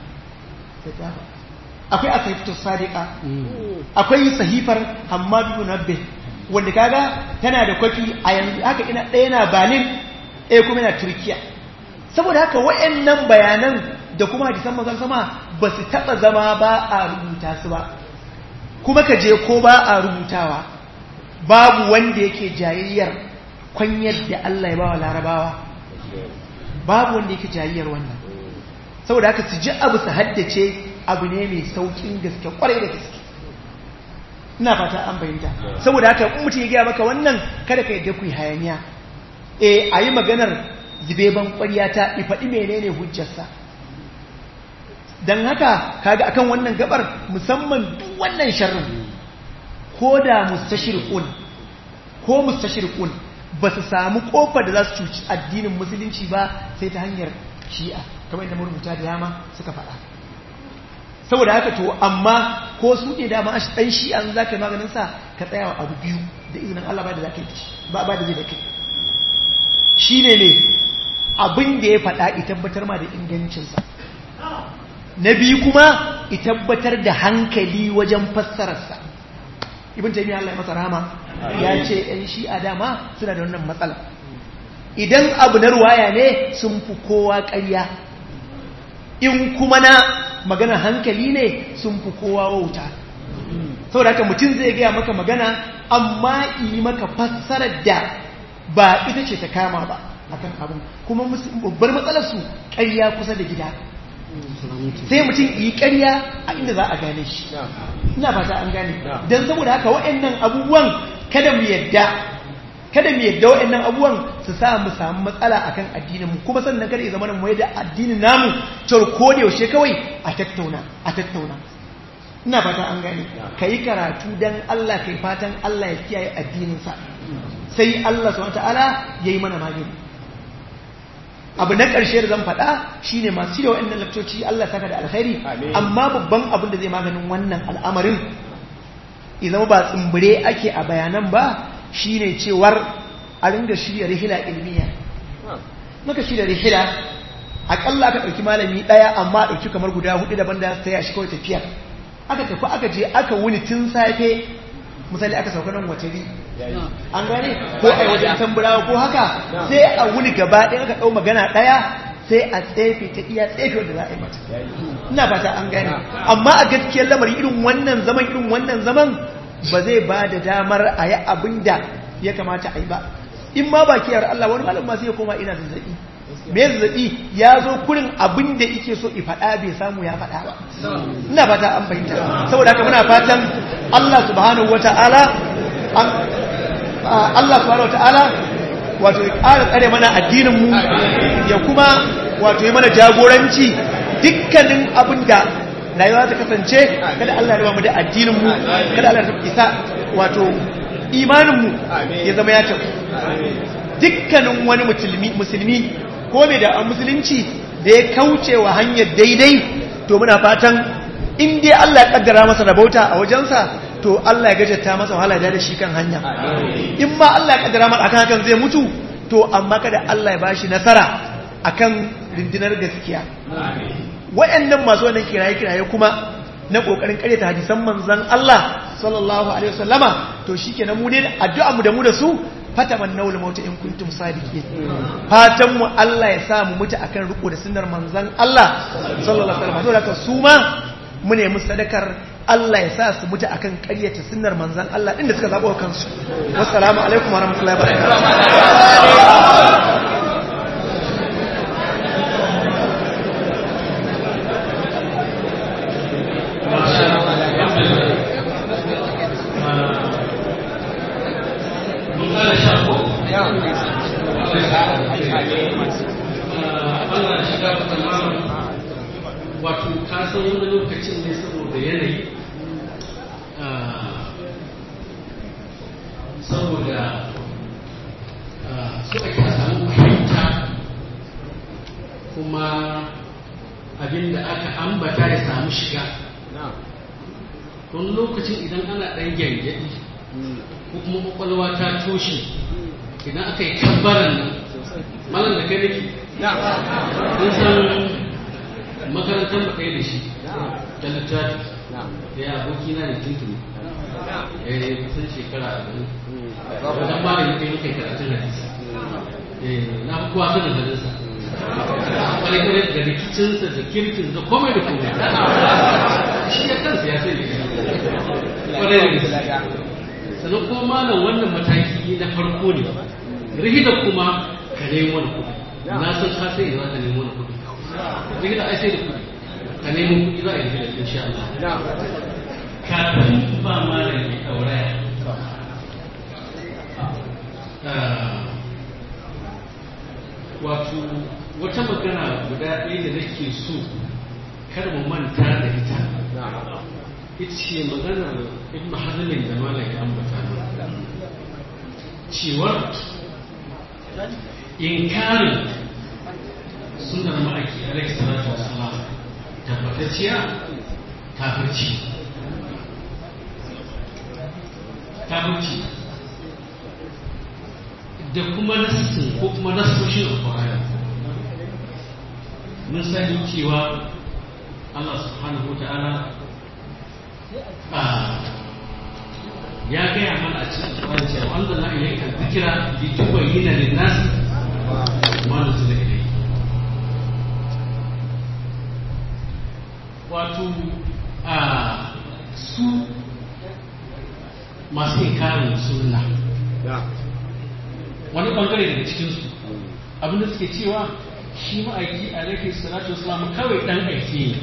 Speaker 4: akwai asahifatu sadiqa akwai sahifar Hammad bin Nabbi wanda kaga tana da kwafi a yanzu haka ina ɗaya na Berlin ɗaya kuma yana Turkiya saboda haka wayannan bayanan da kuma hadisan manzon sama ba su taba zama ba a rubuta su ba kuma ka je ko ba a rubutawa babu wanda yake jayayyar kwanyar da Allah ya bawa larabawa babu wanda yake jayayyar wannan saboda haka su ji abu su haddace abu ne mai saukin gaske kwarai da gaske ina fata an bayyanta saboda haka in mutum ya gaya maka wannan kada ka yadda ku yi hayaniya eh a yi maganar zubeban ƙwarya ta ifaɗi menene hujjarsa don haka kaga akan wannan gabar musamman duk wannan sharrin ko da mustashirqun ko mustashirqun ba su samu kofar da za su cuci addinin musulunci ba sai ta hanyar shi'a kamar yadda marubuta da yama suka faɗa saboda haka to amma ko su ne dama ɗan shi'an za ka yi maganin sa ka tsaya wa abu biyu da izinin Allah ba da za ka yi ba ba da zai da kai shi ne ne abin da ya faɗa i tabbatar ma da ingancinsa na biyu kuma i tabbatar da hankali wajen fassararsa ibn taymiya Allah ya masa rahama ya ce ɗan shi'a dama suna da wannan matsala idan abu na ruwaya ne sun fi kowa ƙarya in kuma na magana hankali ne sun fi kowa wauta saboda haka mutum zai gaya maka magana amma yi maka fassarar da ba ita ce ta kama ba akan abin kuma babbar matsalar su ƙarya kusa da gida sai mutum yi ƙarya a inda za a gane shi ina fata an gane don saboda haka waɗannan abubuwan kada mu yadda kada mu yadda waɗannan abubuwan su sa mu samu matsala akan addinin mu kuma sannan kada ya zama mu yadda addinin namu cewar ko da yaushe kawai a tattauna a tattauna ina fata an gane kai karatu dan Allah kai fatan Allah ya kiyaye addinin sa sai Allah subhanahu wataala yayi mana magani abu na ƙarshe da zan faɗa shine masu shirya waɗannan lakcoci Allah saka da alkhairi amma babban abin da zai maganin wannan al'amarin idan ba tsumbure ake a bayanan ba shine cewar a ringa shirya rihila ilmiya maka shirya rihila akalla aka ɗauki malami ɗaya amma ɗauki kamar guda hudu daban da ta yashi kawai tafiya aka tafi aka je aka wuni tun safe misali aka sauka nan watari an gane ko a wajen tamburawa ko haka sai a wuni gaba ɗaya aka ɗau magana ɗaya sai a tsefe ta iya tsefe wanda za a yi mata ina fata an gane amma a gaskiyar lamari irin wannan zaman irin wannan zaman ba zai ba da damar a yi abin da ya kamata a yi ba in ma ba kiyar Allah wani malam ma sai ya koma ina zazzaɓi me zazzaɓi ya zo kurin abin da yake so i faɗa bai samu ya faɗa ba ina fata an fahimta saboda haka muna fatan Allah subhanahu wata'ala Allah subhanahu wata'ala wato ya ƙara tsare mana addinin mu ya kuma wato ya mana jagoranci dukkanin abin da rayuwa ta kasance kada Allah ya mu da addinin mu kada Allah ya isa wato imanin mu ya zama ya tafi dukkanin wani musulmi ko mai da musulunci da ya kauce wa hanyar daidai to muna fatan in dai Allah ya kaddara masa rabauta a wajensa to Allah ya gajarta masa wahala da shi kan hanya in ma Allah ya kaddara masa akan hakan zai mutu to amma kada Allah ya bashi nasara akan rindinar gaskiya wayannan masu wannan kiraye kiraye kuma na kokarin karyata hadisan manzon Allah sallallahu alaihi wasallama to shikenan mu ne addu'a mu da mu da su fataman naul mauta in kuntum sadiqin fatan mu Allah ya sa mu mutu akan riko da sunnar manzon Allah sallallahu alaihi wasallam saboda su ma mu ne sadakar Allah ya sa su mutu akan ƙaryata sunnar manzon Allah din da suka zabo kansu wassalamu alaikum warahmatullahi wabarakatuh
Speaker 3: wato kasan wani lokacin ne saboda yanayi saboda su ake samu fahimta kuma abinda aka ambata ya samu shiga wani lokacin idan ana ɗan gyangyaɗi ko kuma kwakwalwa ta toshe idan aka yi kabbaran nan malam da kai nake kun san makarantar mu ɗaya da shi da littafi da ya aboki na da tuntuni ya yi kusan shekara a gani wajen ba da yake muke karatun hadisi na fi kowa sanin hadisa kwarai kwarai da rikicinsa da kirkin da komai da komai shi ya kansa ya sai kwarai da gaske sannan kuma malam wannan mataki na farko ne rihida kuma ka nemo wani kuɗi na san ka sai za ka nemo wani kuɗi rihida ai sai da kuɗi ka nemo kuɗi za a yi rihida insha Allah kafin ba malam ya ɗauraya wato wata magana guda ɗaya da nake so kar mu manta da ita ita ce maganar ibn hazmin da malam ya ambata cewar inkarin sunan ma'aiki alaihi salatu wasalam tabbatacciya kafirci kafirci da kuma nassin ko kuma nassoshin alƙur'ani mun sani cewa Allah subhanahu wa ta'ala ya gaya mana a cikin alƙur'ani cewa wanda na iya kan zikira li tubayyana lin nas ma nuzila ilayhi wato a su masu inkarin sunna wani bangare daga cikinsu abinda suke cewa shi ma'aiki alaihi salatu wasalam kawai dan aiki ne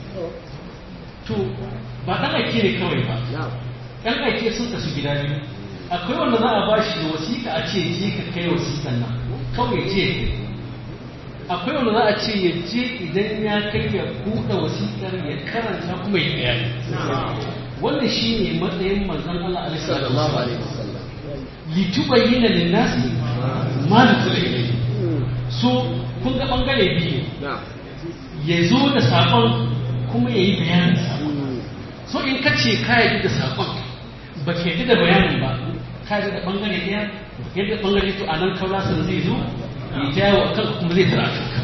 Speaker 3: to ba dan aiki ne kawai ba dan aiki sun kasu gida biyu akwai wanda za a ba shi da wasiƙa a ce je ka kai wasiƙan nan kawai je akwai wanda za a ce ya je idan ya kai ya buɗe wasiƙar ya karanta kuma ya bayani wannan shi ne matsayin manzon Allah alaihi sallallahu alaihi wasallam litubayyana lin-nasi ma nuzila ilayhi so kun ga bangare biyu ya zo da sakon kuma ya yi bayanin sakon so in ka ce ka yi da sakon ba ka yi da bayanin ba ka yi da bangare ɗaya yadda bangare to a nan kaulasan zai zo ya jawo a kanka kuma zai tara kanka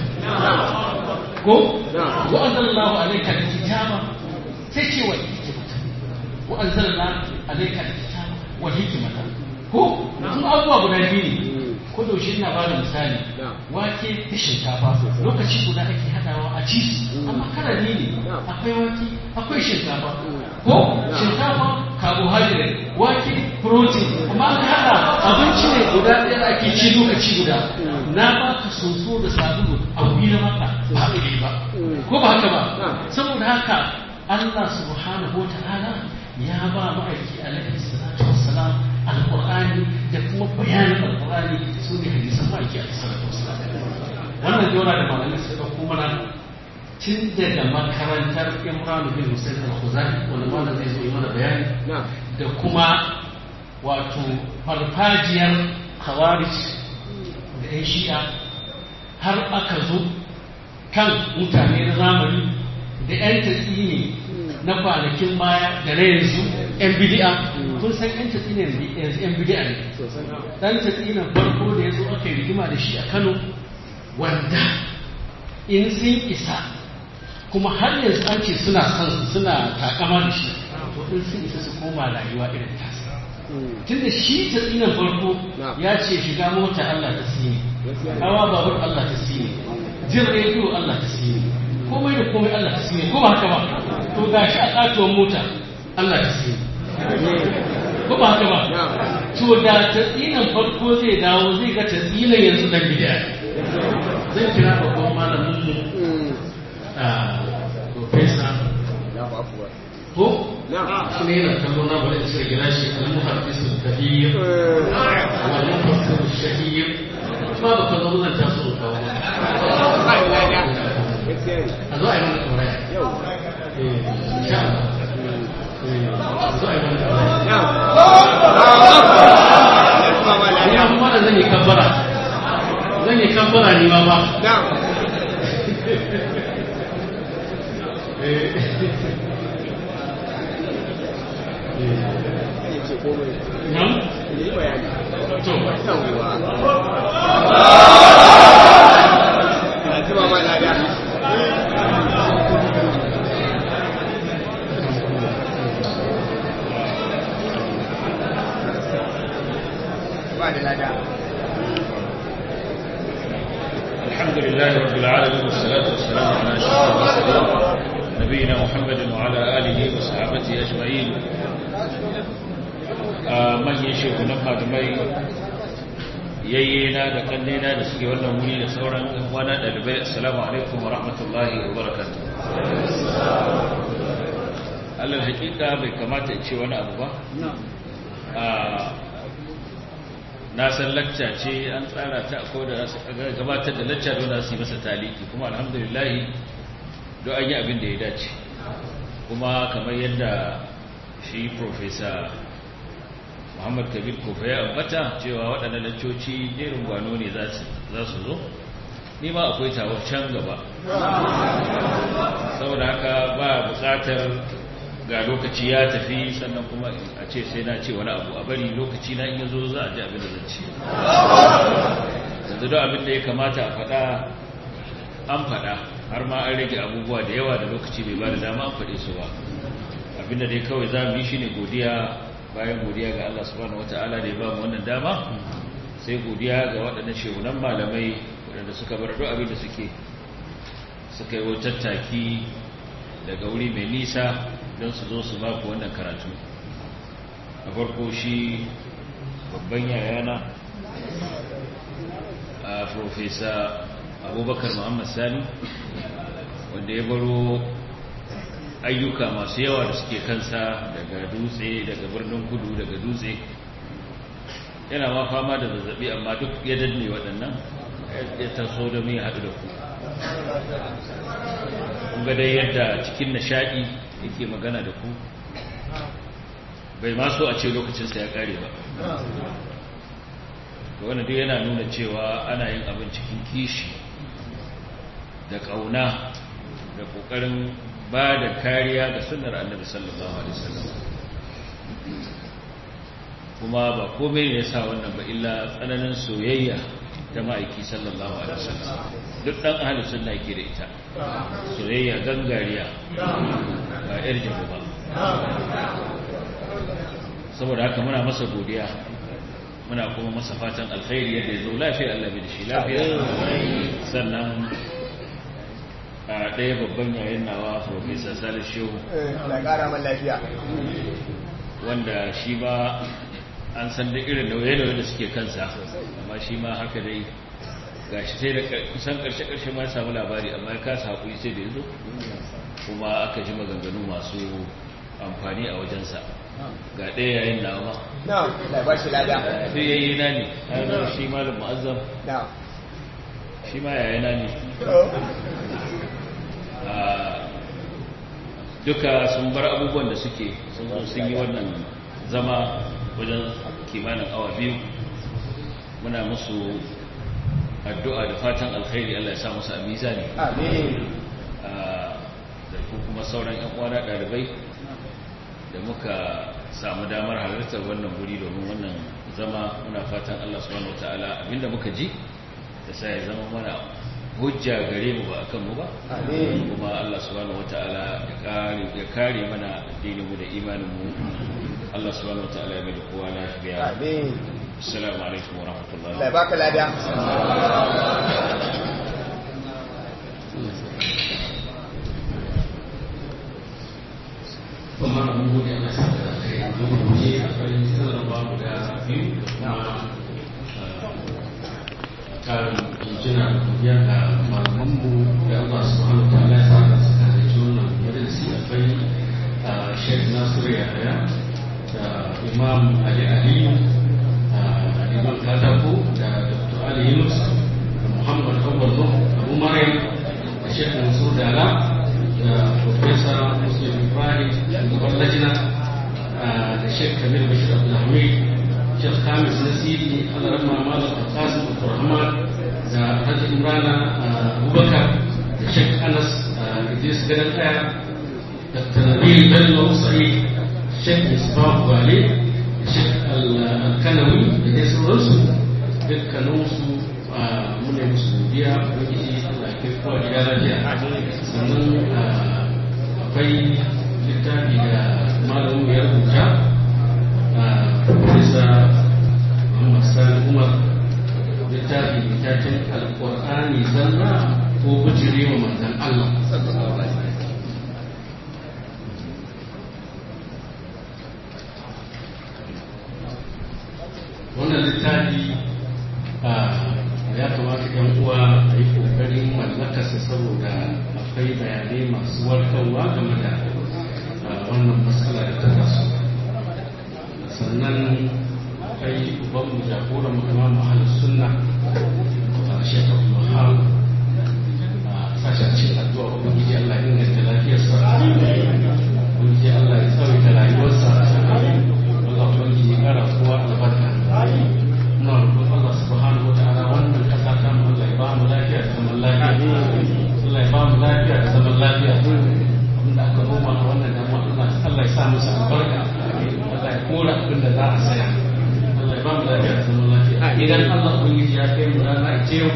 Speaker 3: ko wa'azan Allah alaika da kitaba sai ce wa hikimata wa'azan Allah alaika da kitaba wa hikimata ko sun abubuwa guda biyu ne ko da shi ina ba da misali wake da shinkafa lokaci guda ake hadawa a ci amma karani ne akwai wake akwai shinkafa ko shinkafa carbohydrate wake protein amma an hada abinci ne guda ɗaya da ake ci lokaci guda na baka soso da sabulu a wuri na maka ba ɗaya ba ko ba haka ba saboda haka Allah subhanahu wa ta'ala ya ba ma'aiki alaihi salatu wassalam alƙur'ani da kuma bayanin alƙur'ani su ne hadisan ma'aiki a salatu wasalam wannan jora da malamai suka ɗauko mana tun daga makarantar imran bin husayn al-khuzai wani wanda zai zo yi mana bayani da kuma wato farfajiyar khawarij da yan shi'a har aka zo kan mutane na zamani da yan tatsini na kwanakin baya da na yanzu yan bidi'a kun san yan tatsina yanzu yan bidi'a ne dan tatsina farko da ya zo aka yi rigima da shi a kano wanda in sun isa kuma har yanzu an ce suna son suna takama da shi to in sun isa su koma rayuwa irin tasa tunda shi tatsinan farko ya ce shiga mota Allah ta sini hawa babur Allah ta sini jin rediyo Allah ta sini komai da komai Allah ta sini ko ba haka ba to gashi a katuwar mota Allah ta sini ko ba haka ba to da tatsinan farko zai dawo zai ga tatsinan yanzu dan bid'a zan kira babban malamin mu a profesa ko shi ne yana kallo na bari sai gina shi al-muhaddis al-kabir wal mufassir al-shahir ba ba ka zo zan taso kawo a zo a yi mana tsoraya insha Allah a zo a yi mana tsoraya ina kuma da zan yi kabbara zan yi kabbara ne ma ba Nam? To.
Speaker 5: الحمد لله رب العالمين والصلاة والسلام على أشرف المرسلين نبينا محمد وعلى آله وصحابته أجمعين من يشيخ نما دمي yayyena da kannena da suke wannan wuri da sauran wana dalibai assalamu alaikum wa rahmatullahi wa barakatuh alal hakika bai kamata in ce wani abu ba na san lacca ce an tsara ta ko da za su gabatar da lacca don su yi masa taliki kuma alhamdulillah don an yi abin da ya dace kuma kamar yadda shi profesa muhammad kabir kofa ya ambata cewa waɗannan laccoci jerin gwano ne za su zo ni ma akwai tawar can gaba saboda haka ba buƙatar ga lokaci ya tafi sannan kuma a ce sai na ce wani abu a bari lokaci na iya zo za a ji abin da zan ce yanzu don abin da ya kamata a faɗa an faɗa har ma an rage abubuwa da yawa da lokaci bai ba da dama an faɗe su ba abin da dai kawai za mu yi shi ne godiya bayan godiya ga Allah subhanahu wata'ala da ya ba mu wannan dama sai godiya ga waɗannan shehunan malamai waɗanda suka bar duk abin da suke suka yi tattaki daga wuri mai nisa don su zo su baku wannan karatu a farko shi babban yayana a profesa abubakar muhammad sani wanda ya baro ayyuka masu yawa da suke kansa daga dutse daga birnin kudu daga dutse yana ma fama da zazzabi amma duk ya danne waɗannan ya taso da mai haɗu da ku kunga dai yadda cikin nishaɗi yake magana da ku bai ma so a ce lokacinsa ya ƙare ba da wani duk yana nuna cewa ana yin abin cikin kishi da ƙauna da ƙoƙarin ba da kariya ga sunnar annabi sallallahu alaihi wasallam kuma ba komai ne ya sa wannan ba illa tsananin soyayya ta ma'aiki sallallahu alaihi wasallam duk dan ahlus sunna yake da ita soyayya gangariya ba yar jabu ba saboda haka muna masa godiya muna kuma masa fatan alkhairi yadda ya zo lafiya Allah bai da shi lafiya sannan a ɗaya babban yayin nawa professor Salih Shehu
Speaker 1: Allah ƙara man lafiya
Speaker 5: wanda shi ba an san da irin nauye-nauye da suke kansa amma shi ma haka dai ga shi sai da kusan karshe-karshe ma ya samu labari amma ya kasa haƙuri sai da ya zo kuma aka ji maganganu masu amfani a wajensa ga ɗaya yayin na ma
Speaker 1: na da ba shi lada
Speaker 5: sai yayi na ne har shi malam mu'azzam
Speaker 1: na
Speaker 5: shi ma yayi na ne duka sun bar abubuwan da suke sun zo sun yi wannan zama wajen kimanin awa biyu muna musu addu'a da fatan alkhairi Allah ya sa musu a mizani
Speaker 1: amin
Speaker 5: da kuma sauran yan uwana ɗalibai da muka samu damar halartar wannan guri domin wannan zama muna fatan Allah subhanahu wataala abinda muka ji da sa ya zama mana hujja gare mu ba akan mu ba
Speaker 1: amin
Speaker 5: kuma Allah subhanahu wataala ya kare ya kare mana addinin mu da imanin mu Allah subhanahu wataala ya mai da kowa lafiya
Speaker 1: amin
Speaker 5: assalamu alaikum wa rahmatullahi
Speaker 1: Allah ya baka lada
Speaker 3: kuma abin gode ana sa da kai domin guje akwai sanarwa guda biyu da kuma karin jinjina da godiya ga malamanmu da Allah subhanahu wa ta'ala ya sa da suka halarci wannan majalisi akwai Sheikh Nasiru Yahaya da Imam Ali Aliyu da Imam Katako da Dr. Ali Yunus da Muhammad Awwal Nuh Abu Maryam da Sheikh Mansur Dala da Professor Muslim Ibrahim shugaban lajina da Sheikh Kamil Bashir Abdulhamid Sheikh Khamis Nasiri Alarama Malam Al-Qasim Abdulrahman da Hajji Imrana Abubakar da Sheikh Anas Idris Gadan Kaya Dr. Nabil Bello Sa'id Sheikh Misbah Wale da Sheikh Al-Kanawi da dai sauransu dukkaninsu mune musu godiya ubangiji Allah ya kai kowa gida lafiya sannan akwai littafi da malamin ya rubuta a bisa Muhammad Sani Umar littafi mai taken alƙur'ani zalla ko bujire wa manzan Allah wannan littafi ya kamata yan uwa a yi kokarin mallakarsa saboda akwai bayanai masu warkarwa game da wannan matsala da ta taso sannan akwai uban mu jagoran mu imam ahlus sunna a shekaru muhammad a sashen cin addu'a ubangiji Allah ya inganta lafiyarsa ubangiji Allah ya tsawaita rayuwarsa Allah ubangiji ya kara kowa albarka muna roƙon Allah subhanahu wa ta'ala wannan kasa ta mu Allah ya ba mu lafiya da zaman lafiya Allah ya ba mu lafiya da zaman lafiya abinda aka noma a wannan dama Allah ya sa musu albarka Allah ya kora abin da za a saya Allah ya ba mu lafiya da zaman lafiya idan Allah ubangiji ya kai mu rana ita yau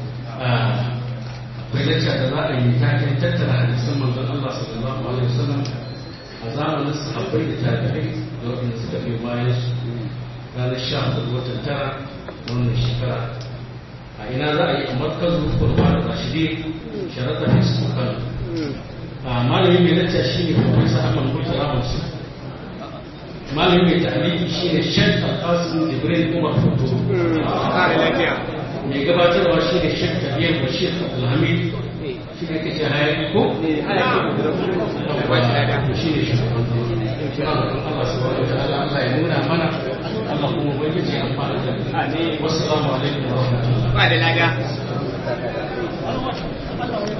Speaker 3: akwai lacca da za a yi taken tattara hadisan manzon Allah sallallahu alaihi wasallam a zamanin sahabbai da tabi'ai da waɗanda suka fi bayan su ranar sha hudu watan tara wannan shekara a ina za a yi a markazu kurban rashidi sharaɗa da su kan a malamin mai lacca shi ne profesa ahmad murtala masu malamin mai tahliki shine Sheikh Al-Qasim Jibril Umar Foto mai gabatarwa shine Sheikh Tabiyar Bashir Abdulhamid shi ne kace hayaki ko shi ne shi Allah subhanahu wa ta'ala Allah ya nuna mana Allah kuma ubangiji ya amfana da mu wassalamu alaikum wa rahmatullahi
Speaker 1: ba da laga